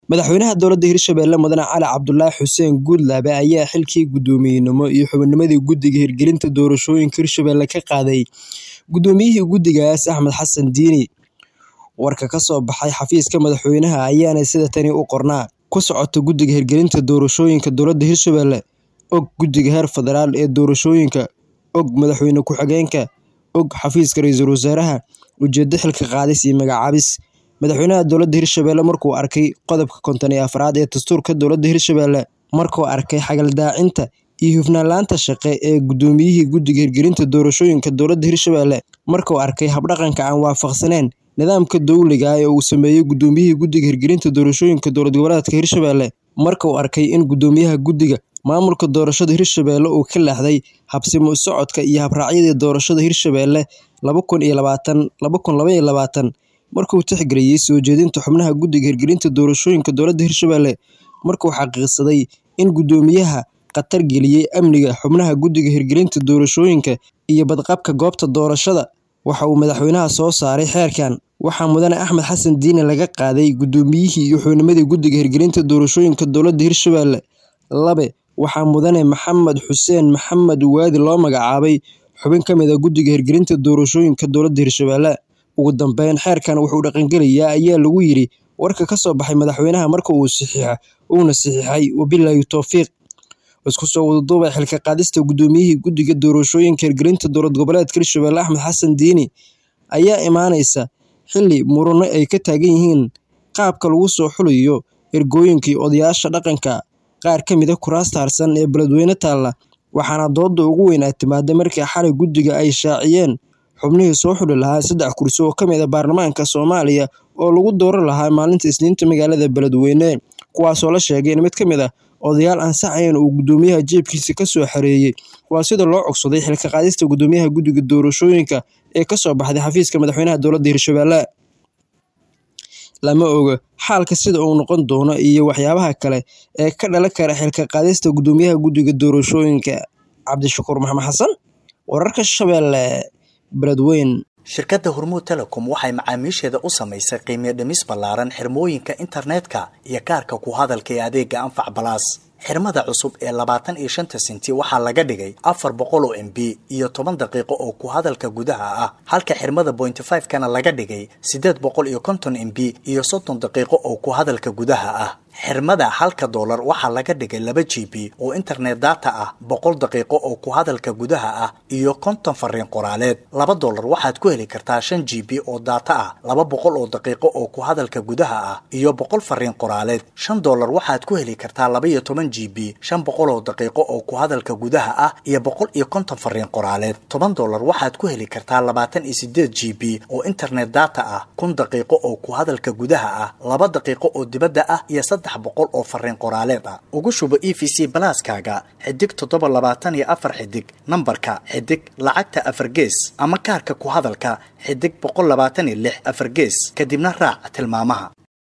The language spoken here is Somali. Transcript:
madaxweynaha dowladda hirshabelle mudane cali cabdulaahi xuseen guudlaabe ayaa xilkii guddoomiyenimo iyo xubinnimadii guddiga hirgelinta doorashooyinka hirshabelle ka qaaday guddoomiyihii guddigaas axmed xasan diini warka ka soo baxay xafiiska madaxweynaha ayaana sida tani u qornaa ku socota guddiga hirgelinta doorashooyinka dowladda hirshabelle og guddiga heer federaal ee doorashooyinka og madaxweyne ku-xigeenka og xafiiska ra-iisul wasaaraha ujeeddo xilka qaadis iyo magacaabis madaxweynaha dowladda hirshabelle markuu arkay qodobka konton iyo afraad ee dastuurka dowladda hirshabelle markuu arkay xagaldaacinta iyo hufnaanlaanta shaqe ee guddoomiyihii guddiga hirgelinta doorashooyinka dowladda hirshabelle markuu arkay habdhaqanka aan waafaqsaneyn nidaamka dowliga ee uu sameeyey guddoomiyihii guddiga hirgelinta doorashooyinka dowlad goboleedka hirshabelle markuu arkay in guddoomiyaha guddiga maamulka doorashada hirshabelle uu ka leexday habsimo socodka iyo habraacyadii doorashada hirshabelle laba kun iyo labaatan laba kun laba iyo labaatan markuu tixgeliyey soo jeedinta xubnaha guddiga hirgelinta doorashooyinka dowladda hirshabelle markuu xaqiiqsaday in guddoomiyaha khatar geliyey amniga xubnaha guddiga hirgelinta doorashooyinka iyo badqabka goobta doorashada waxa uu madaxweynaha soo saaray xeerkan waxaa mudane axmed xasan diine laga qaaday guddoomiyihii iyo xubnimadii guddiga hirgelinta doorashooyinka dowladda hirshabelle labe waxaa mudane maxamed xuseen maxamed waadi loo magacaabay xubin ka mid a guddiga hirgelinta doorashooyinka dowladda hirshabelle ugu dambeyn xeerkan wuxuu dhaqangelayaa ayaa lagu yidhi warka ka soo baxay madaxweynaha marka uu saxiixa uuna saxiixay wabilaahi towfiiq isku soo wadaduubay xilka qaadista guddoomiyihii guddiga doorashooyinka hirgelinta dowlad goboleedka hirshabelle axmed xasan diini ayaa imaaneysa xilli murano ay ka taagan yihiin qaabka lagu soo xulayo ergooyinkii odayaasha dhaqanka qaar ka mid a kuraasta harsan ee beledweyne taalla waxaana dooda ugu weyn ay timaada markii xalay guddiga ay shaaciyeen xubnihii soo xuli lahaa saddex kursi oo ka mid a baarlamaanka soomaaliya oo lagu dooran lahaa maalinta isniinta magaalada beledweyne kuwaasoo la sheegay in mid ka mid ah odayaal ansaxayn uu guddoomiyaha jeebkiisa ka soo xareeyey waa sida loo cogsaday xilka qaadista guddoomiyaha guddiga doorashooyinka ee ka soo baxday xafiiska madaxweynaha dowladda hirshabelle lama oga xaalka sida uu noqon doono iyo waxyaabaha kale ee ka dhalan kara xilka qaadista guddoomiyaha guddiga doorashooyinka cabdishakuur maxamed xasan wararka shabeelle beledweyn shirkadda hormuud telecom waxay macaamiisheeda u samaysay qiimiyo dhimis ballaaran xirmooyinka internetka iyo kaarka ku hadalka ee adeega anfac balaas xirmada cusub ee labaatan iyo shanta senti waxaa laga dhigay afar boqol oo m b iyo toban daqiiqo oo ku hadalka gudaha ah halka xirmada bointy five kana laga dhigay siddeed boqol iyo konton m b iyo soddon daqiiqo oo ku hadalka gudaha ah xirmada halka doolar waxaa laga dhigay laba g b oo internet data ah boqol daqiiqo oo ku hadalka gudaha ah iyo konton fariin qoraaleed laba doolar waxaad ku heli kartaa shan g b oo data ah laba boqol oo daqiiqo oo ku hadalka gudaha ah iyo boqol fariin qoraaleed shan doolar waxaad ku heli kartaa laba iyo toban g b shan boqol oo daqiiqo oo ku hadalka gudaha ah iyo boqol iyo konton fariin qoraaleed toban doolar waxaad ku heli kartaa labaatan iyo sideed g b oo internet data ah kun daqiiqo oo ku hadalka gudaha ah laba daqiiqo oo dibadda ah iyo boqol oo fariin qoraaleed ah ugu shubo e v c balaaskaaga xidig toddoba labaatan iyo afar xidig nambarka xidig lacagta afar gees ama kaarka ku hadalka xidig boqol labaatan iyo lix afar gees kadibna raac tilmaamaha